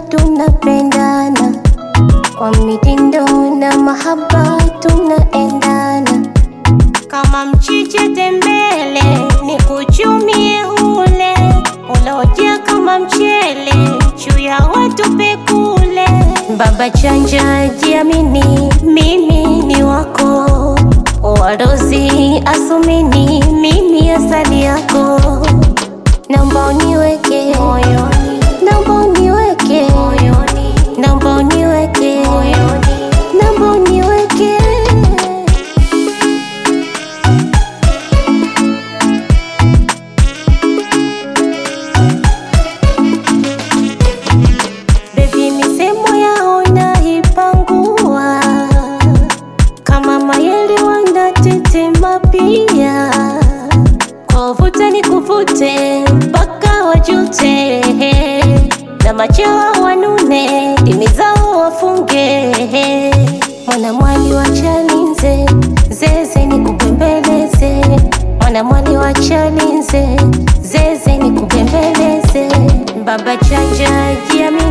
tunapendana kwa mitindo na mahaba tunaendana kama mchiche tembele, ni kuchumie ule uloja kama mchele, chuya watu pekule. Baba chanja, jiamini, mimi ni wako, wadozi asumini, mimi asali yako, naomba uniweke moyoni, naomba uniweke moyoni, naomba uniweke moyoni, naomba uniweke Baby, misemo yao naipangua kama mayele wanatetema pia, kuvuta ni kuvute mpaka wajute, na machawa wanune dimi zao wafunge. Mwanamwali wa Chalinze zeze ni kupembeleze, mwanamwali wa Chalinze zeze ni kupembeleze. Baba chanja jiamini